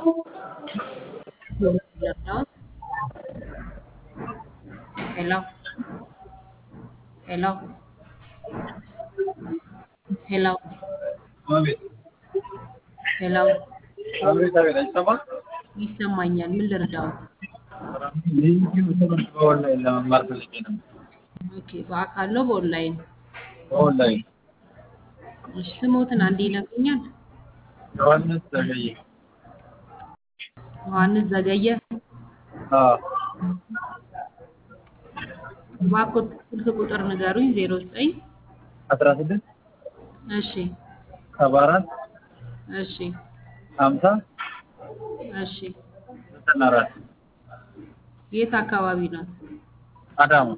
Hello? Hello? Hello? አቤት Hello? አቤት አቤት አይሰማም? ይሰማኛል። ምን ልርዳዎት? የዩቲዩብ ትምህርት በኦንላይን ለመማር ፈልጌ ነበር። ኦኬ፣ በአካል ነው በኦንላይን? በኦንላይን እሺ፣ ስሞትን አንዴ ይነግሩኛል? ዮሐንስ ዘገየ። ዮሐንስ ዘገየ። አዎ እባክዎት ስልክ ቁጥር ንገሩኝ። ዜሮ ዘጠኝ አስራ ስድስት እሺ፣ ሰባ አራት እሺ፣ ሀምሳ እሺ። ዘጠና አራት የት አካባቢ ነው? አዳማ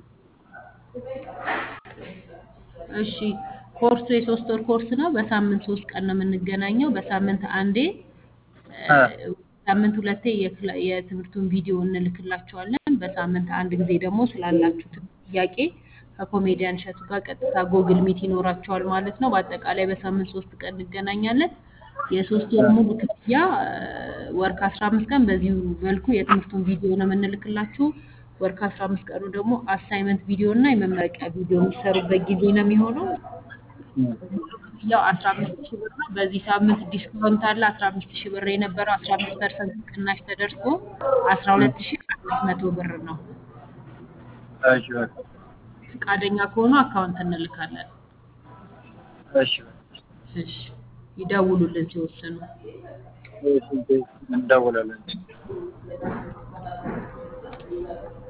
እሺ ኮርሱ የሶስት ወር ኮርስ ነው። በሳምንት ሶስት ቀን ነው የምንገናኘው። በሳምንት አንዴ እ፣ እ። ሳምንት ሁለቴ የክላ- የትምህርቱን ቪዲዮ እንልክላቸዋለን። በሳምንት አንድ ጊዜ ደግሞ ስላላችሁት ጥያቄ ከኮሜዲያን እሸቱ ጋር ቀጥታ ጎግል ሚት ይኖራቸዋል ማለት ነው። በአጠቃላይ በሳምንት ሶስት ቀን እንገናኛለን። የሶስት ወር ሙሉ ክፍያ እ፣ ወር ከአስራ አምስት ቀን በዚሁ መልኩ የትምህርቱን ቪዲዮ ነው የምንልክላችሁ። ወር ከአስራ አምስት ቀኑ ደግሞ አሳይመንት ቪዲዮ እና የመመረቂያ ቪዲዮ የሚሰሩበት ጊዜ ነው የሚሆነው። ያው አስራ አምስት ሺህ ብር ነው። በዚህ ሳምንት ዲስካውንት አለ። አስራ አምስት ሺህ ብር የነበረው አስራ አምስት ፐርሰንት ቅናሽ ተደርጎ አስራ ሁለት ሺህ አምስት መቶ ብር ነው። እሺ በቃ ፈቃደኛ ከሆኑ አካውንት እንልካለን። እሺ እሺ ይደውሉልን ሲወስኑ። እሺ እንደውላለን።